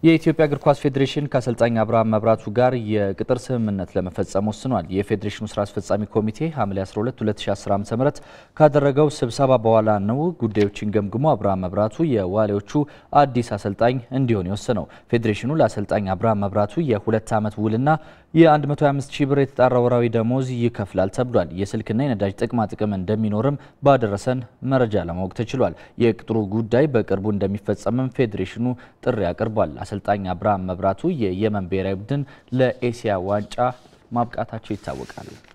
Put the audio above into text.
የኢትዮጵያ እግር ኳስ ፌዴሬሽን ከአሰልጣኝ አብርሃም መብራቱ ጋር የቅጥር ስምምነት ለመፈጸም ወስኗል። የፌዴሬሽኑ ስራ አስፈጻሚ ኮሚቴ ሐምሌ 12 2010 ዓ.ም ካደረገው ስብሰባ በኋላ ነው ጉዳዮችን ገምግሞ አብርሃም መብራቱ የዋሊያዎቹ አዲስ አሰልጣኝ እንዲሆን የወሰነው። ፌዴሬሽኑ ለአሰልጣኝ አብርሃም መብራቱ የሁለት ዓመት ውልና የ125 ሺህ ብር የተጣራ ወራዊ ደሞዝ ይከፍላል ተብሏል። የስልክና የነዳጅ ጥቅማ ጥቅም እንደሚኖርም ባደረሰን መረጃ ለማወቅ ተችሏል። የቅጥሩ ጉዳይ በቅርቡ እንደሚፈጸምም ፌዴሬሽኑ ጥሪ አቅርቧል። አሰልጣኝ አብርሃም መብራቱ የየመን ብሔራዊ ቡድን ለኤሲያ ዋንጫ ማብቃታቸው ይታወቃል።